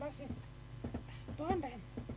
basi tuende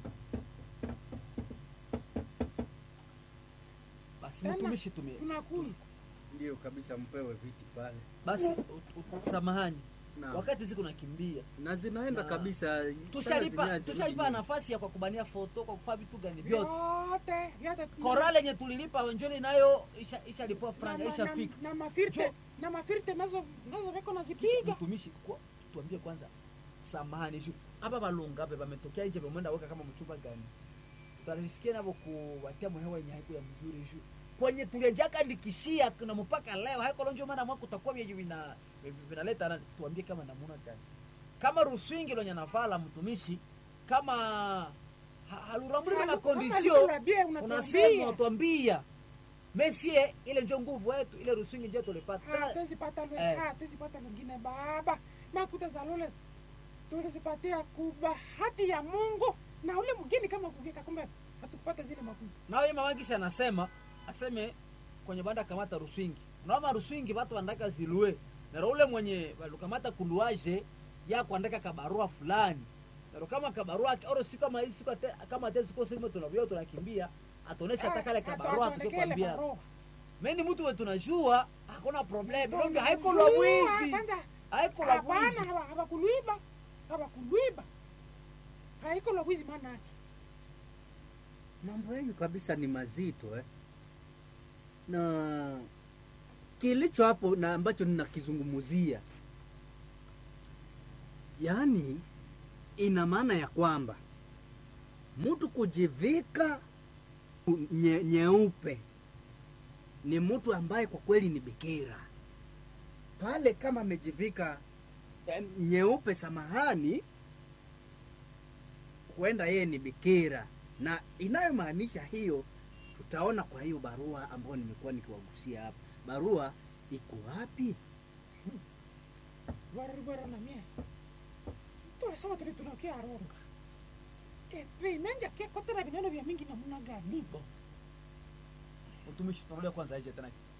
basi Tena, mtumishi tumie tunakuya Ndio kabisa, mpewe viti pale basi u- u- samahani na, wakati ziku nakimbia na zinaenda Na- kabisa tushalipa Sasa zenyewe tushalipa zirudi nafasi ya kwa kubania foto kwa kufaa vitu gani vyote vyote vyote korale yenye tulilipa wenjoni nayo isha- ishalipwa na, franga na, ishafika na, na mafirte Jo. na mafirte nazo nazo veko Kisha nazipiga mtumishi kwa- tuambie kwanza samahani juu hapa balunga hapa bametokea nje bamwenda weka kama mchumba gani tutarisikia navo kuwatia mhewa yenye haiku ya mzuri juu kwenye tulienjaka ndikishia na mpaka leo haikolonjo maana mwaka utakuwa vyenye vina vinaleta nani tuambie kama namuna gani kama ruswingi lonye navala mtumishi kama ha- halurambuli na makondisio unasema unasema unatuambia mesie ile njo nguvu yetu ile ruswingi njo tulipata tuzipata Eh. tuzipata lingine baba makuta za lole tulizipatia kubahati ya mungu na ule mgeni kama kugeka kumbe hatukupata zile makuta nawe mamangisi anasema aseme kwenye banda kamata ruswingi unaoma ruswingi watu wandaka zilue naro ule mwenye walukamata kuluaje ya kuandika kabarua fulani naro kama kabarua oro si kama hii siku ate- kama ate siku sema tunavyo tunakimbia atonesha hata kale kabarua tukikwambia mimi mtu wetu tunajua hakuna problem ndio haiko la wizi haiko la wizi hapana hawakuluiba hawakuluiba haiko la wizi maana yake mambo yenu kabisa ni mazito eh? na kilicho hapo na ambacho ninakizungumuzia yaani ina maana ya kwamba mtu kujivika nye, nyeupe ni mtu ambaye kwa kweli ni bikira pale kama amejivika eh, nyeupe samahani huenda yeye ni bikira na inayomaanisha hiyo tutaona kwa hiyo barua ambayo nimekuwa nikiwagusia hapa barua iko wapi bwaribwara na mie tulisema tuli tunakia aronga epe menja ke kotera vineno vya mingi namuna gani mtumishi tunarudia kwanza aje tena